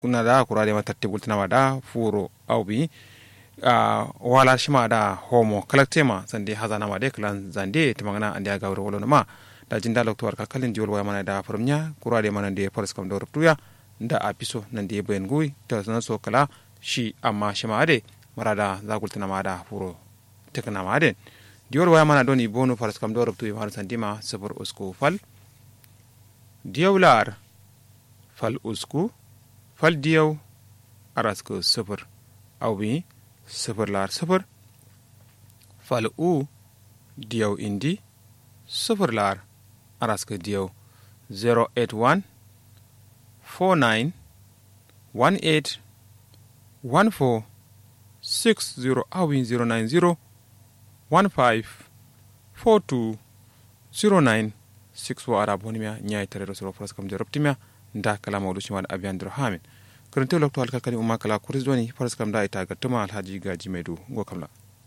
kuna da kura de matatte bultina ma da furo au bi a wala shima da homo kalaktema sande hazana ma de klan zande timangana ande aga wuro wolo ma da jinda lokto warka kalin diol waya mana da farmnya kura de mana de forest kam do ruptuya nda a piso nan de ben gui ta sana so kala shi amma shima ade marada za gultina ma da furo tekna ma de diol waya mana doni bonu forest kam do ruptuya har sandima sabur usku fal diyawlar fal usku fal diyaw arasko sifir au bi sifir lar sifir fal u diyaw indi sifir lar arasko diyaw 081 49 18 14 60 au bi 090 15 42 09 6 wa ara bonimia ñayi terero soro pros kam jorobtimia nda kala mawdu cimade abiyandir hamin korente lokto hal kakani umma kala kuris doni pros kam da ita gattuma alhaji gaji medu go kamla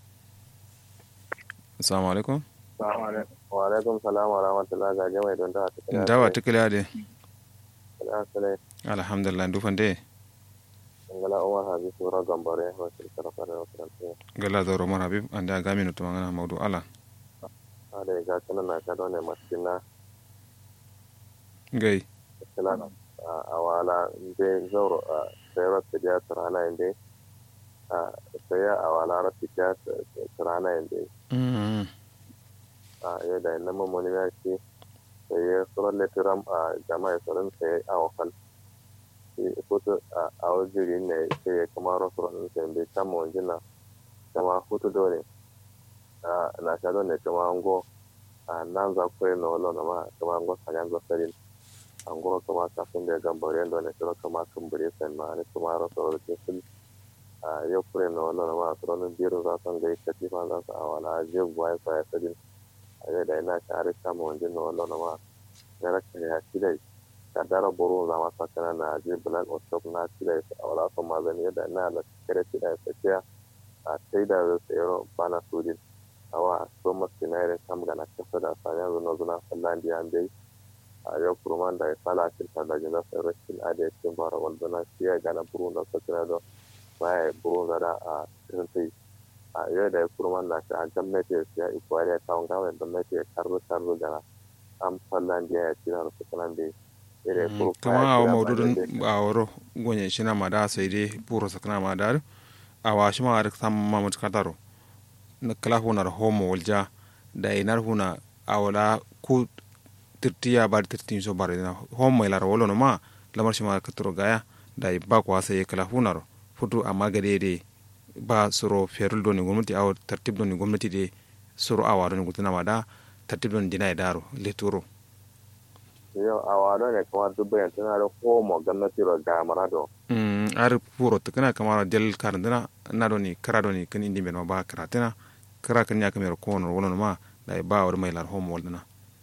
assalamu alaikum wa alaikum salam wa rahmatullah gaji mai don da ndawa tikile ade alhamdulillah alhamdulillah ndu fande ngala umar habib sura gambare wa tilkara fara wa tilkara gala doro mar habib anda gaminu to ngana mawdu ala ada ga kana na ka dole masina gay kala a wala inde zoro a sayar da ya tsarana inde a saya a wala rafi ya tsarana inde mm a yau da nan mamoni ya ce sai ya tsoron letiram a jama'a tsoron sai a wakal foto a wajiri ne sai ya kama rasuran sai bai kama wanjina kama foto dole na sha don ne kama ango a nan za ku yi na wala na ma kama ango sanyan zasarin ango kama kafin da ya gambare yadda ne kira kama kumbure sai ma ne kama rasuran da ke a yau kure na wala na ma a tsoron biyar za su ga katifa za su a wala ajiyar buwa ya kwaya sadin a yau da yana share kama wanjin na wala na ma ya raka ya ci dai ka dara buru za ma sa kana na ajiyar black or shop na ci dai a wala sun mazani yadda na la kare ci dai tsakiya a sai da zai sayar bana sojin awa so masu na irin kam gana kasa da sanya zuna zuna fallan da yan bai a yau kurman da ya fala cinta da jina sai rashin adiyar cin bara waldana shi ya gana buru da sakina da baya buru da da a cikin sai a yau da ya kurman da shi a gwamnati ya siya ikwari ya kawon gawai gwamnati ya karzo karzo gana an fallan da ya ci na rasu kanan da ya kama awa maududun a wuro gonye shi na mada sai dai buru sakana mada a washi ma da samun mamut kataro na kala hunar homo walja da inar huna a wala ku tirtiya ba da tirtin so bare na homo ila rawolo no ma lamar shi ma katoro gaya da ba kwa sai kala hunar futu amma gade de ba soro ferul do ni gwamnati aw tartib do ni gwamnati de soro awa do ni gutuna ma da tartib do ni dina daro leturo yau a wado ne kamar dubbayan tana da homo gwamnati ro ga marado mm ar puro to kana kamar del karandana na do ni kara do ni kan indi men ba karatena kara kan ya kamar ko no wono ma da ba wa mai lar homo waldana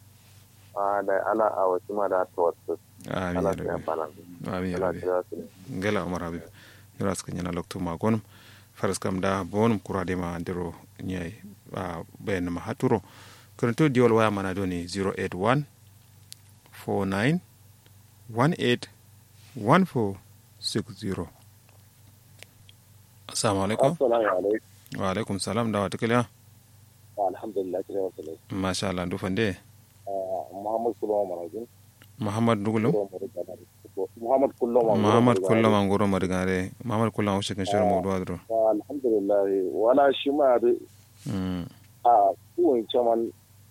a da ala a wasu ma da to wasu amin ala ya ta rabbi fana amin ya ala rabbi ta su ngela umar habib yura suka nyana lokto ma gonum faras kam da bonum kurade ma ndiro nyai a bayan ma haturo karanto diol waya mana do ni 081 49 18 14 60 assalamu alaikum assalamu alaikum wa alaikum salam da wata kiliya alhamdulillah kira wasu ne masha Allah dufan de muhammad kullum manajin muhammad dugulum muhammad kullum muhammad kullum an goro marigare muhammad kullum an shekin shirin mawdu adro alhamdulillah wala shi ma da mm a kuwan caman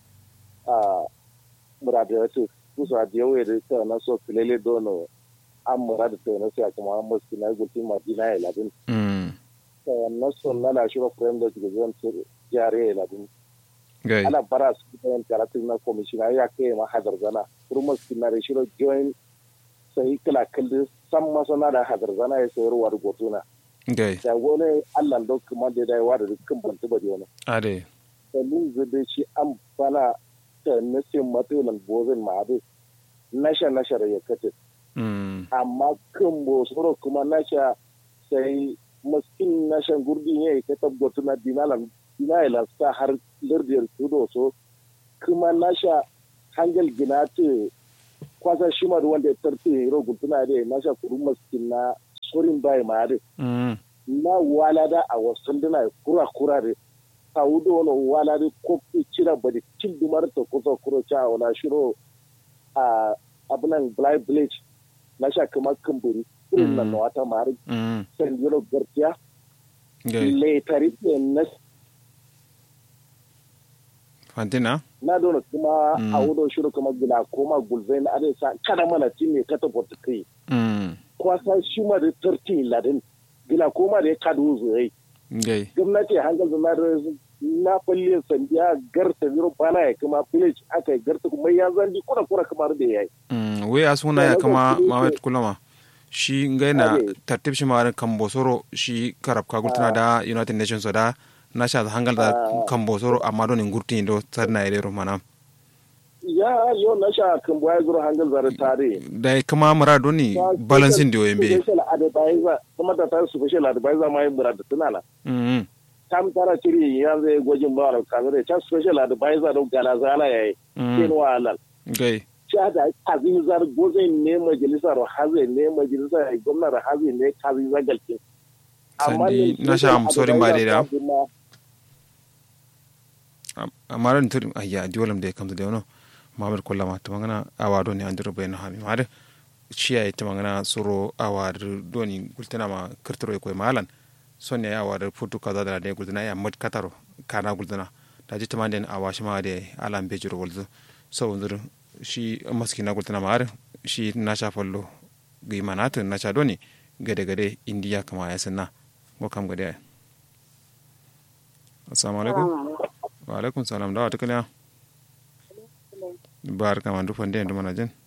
a muradiyatu kusa da yawa da ta na so filele dono an murada ta na sai kuma an musu na gulti madina ya labin mm ta na so na la shiro frame da ke zan jare ya labin gai ana bara su da yan karatu na commissioner ya kai ma hadar zana kurma su na da shiro join sai kala kalli san masana da hadar zana ya sayarwa da gotuna gai da gole Allah da kuma da dai wa da dukkan bantu ba da ade dalilin zube shi an bana ta nasin matsalan bozin ma'adu nasha nasha da ya kace mm amma kan bosoro kuma nasha sai maskin nashan gurdin ya yi ta tabbatu na dinalan dinalan sa har lardiyar tudo so kuma nasha hangal gina ce kwasa shi ma wanda ya tarfe rogun tuna da nasha kuru maskin na sorin bai ma da mm na wala da a wasu dina kura kura da ta wudo wani wala da ko cira ba da cin dumar ta kusa kuro cha wala shiro a abunan black village na sha kamar kamburi irin nan na wata mari mm san yoro gartiya gai laitari na fantina na dona kuma Mm. a wudo shiro kamar gila koma gulzai na adai sa kada mana tin ne kata bota kai mm kwasa shi ma da tarti ladin gila koma da ya kadu zuwa gai gwamnati hankal zama da na falle sandiya garta zero bana ya kuma village aka yi garta kuma ya zandi kura kura kamar da ya yi mm we asuna ya Ya, kama lokacin da mamet yake- kulama shi ngai na Ade. tartib shi mawarin kambosoro shi karab ka gultuna da united nations da na sha hangal da Ah. kambosoro amma don ngurti do sarna ire ro manam ya yau na sha kan baya zuru hankal zara tare da kuma mura doni balancing dio yembe special advisor kuma da ta special advisor ma yi murada tunana mm tam tara ciri ya zai gwajin ba da kamar ta special advisor don gana zala ya yi mm kin wahalar gai sha da kazizar gozin ne majalisar haze ne majalisar gwamnar haze ne kazizar galkin Sandi na sha am sorry ba dai da. amma ran tur ayya diolam de kamta de ono mabar kollama to mangana awado ni andiro be no hami made ciya ita mangana soro awar doni gultana ma kirtiro ko malan sonne awar futu kaza da de gultana ya mat kataro kana gultana da ji tamande awashi ma de alam be jiro gulzu so undur shi maskina gultana ma shi na sha fallo gi manatu na sha doni gade gade indiya kama ya sanna ko kam gade assalamu alaikum wa alaikum salam da wata kaliya bar kama du fande ndu mana jen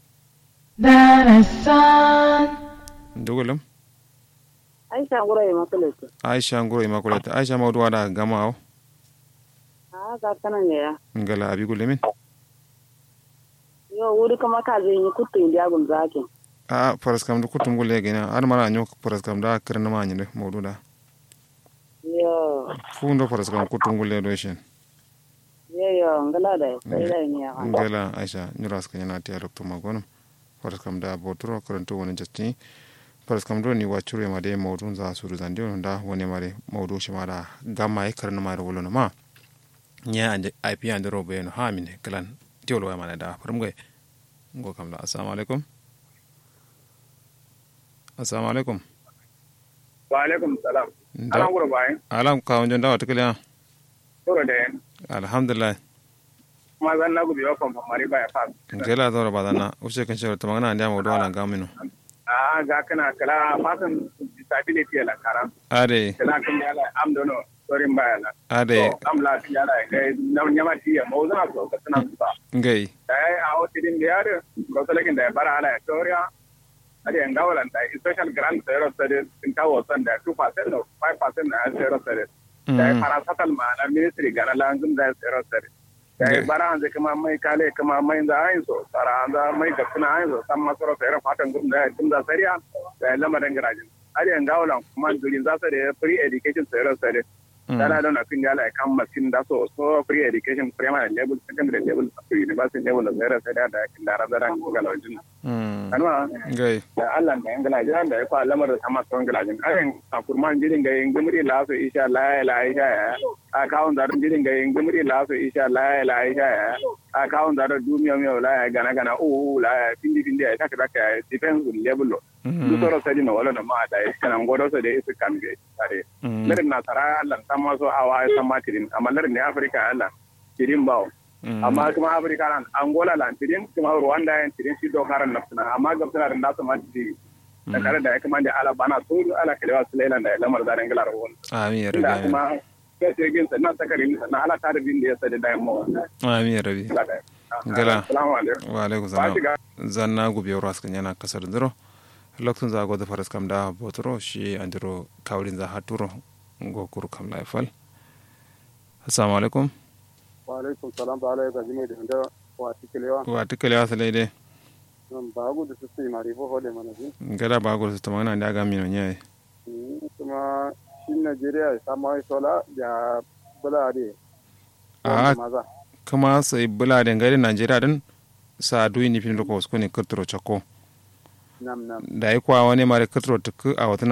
Darasan, ndugulam Aisha ngura yi makulete. aisha nguro immaculate aisha mawdu wada gama aw Ah, ga kana ne ya. ngala abi gulemin Yo wuri kuma ka zai yi kutu indiya gun zaki. a faras kam du kutum gulle gina ar mara anyo faras kam da kirna ma nyinde mawdu da Yo, fu ndo faras kam kutum gulle do shen yo yo ngala da sai da ni ya. ngala aisha nyuras ka nyana tiya dokto magonum faras kam da boturo karanto woni jatti faras kam do ni wachure ma de mawdu za suru zandi on da woni mare mawdu shi mara gamma e karna mare wolono ma nya ande ip ande robe no ha mine kalan tiolo wa mana da farum goy ngo kam la assalamu alaikum assalamu alaikum wa alaikum salam Da- alan gura bayan alam ka wonjon da wata kaliya toro da alhamdulillah kuma zan na gubi wa famfa mari baya fa ngela dora badana ushe kan shawar tamangana ande mawdu wala gamino a ga kana kala fasan disability la kara ade kala kan ya la am dono sorin baya la ade So, am la ti ya la ga na nyama ti ya mo zana so ka tana su ba ngai dai a o ti din da yar ko salakin da bara ala toria ade an gawalan da special grant zero studies in ta wasan da 2% or 5% na zero studies da Mm. parastatal ma na ministry gana lanzum da zero studies da Okay. bara an kama mai kale kama mai da ayin so bara an da mai da kuna ayin so san masoro sai fatan gum da gum da sariya da lamarin garajin ade an gawalan kuma durin za su da free education zero studies dana don akin yala kan masin da so so free education primary level secondary level up to university level da zero studies da kin da razaran galojin Mm. kanwa ngai da Allah da yangala jiran da ya kwa lamar da sama son gilajin ayin a kurman jirin ga yin gumri la so isha la la isha ya a kawun zarin jirin ga yin gumri la so isha la la isha ya a kawun zarin dumiya miya la ya gana gana u la ya pindi pindi ya taka taka ya defense level lo du soro sadi na wala na ma da ya kana ngodo so da isu kan ge tare larin na tara Allah sama so awa sama tirin amma larin ne Africa Allah tirin bawo amma kuma afirka nan angola lan tidin kuma rwanda yan tidin shi dokaran nafsina amma gabsina da nasu ma tidin da kare da ya kuma da ala bana so ala kalewa su lailan da ya lamar zaren galar wani amin ya da rabi kuma kai sai gin sannan sakarin sannan ala ta da bin da ya sadi da yamma amin ya rabi Gala. assalamu alaikum wa alaikum ba salam shiga zanna gubi ras kan yana kasar duro loktun za go da faras kam da botoro shi andiro kawlin za haturo go kuru kam la fal assalamu alaikum wa alaikum salam ba alaikum jimi da da wa tikelewa wa tikale wa sale de nan ba gu da su sai mari fo hode mana ji gada ba go to magana da ga mino nyai kuma shi Najeriya ya samu ai sola ya bula de a maza kuma sai bula da ngari najeriya din sa duyi ni fin ko ko ne kirtiro chako nam nam da yi kwa wani mare kirtiro tuku a wata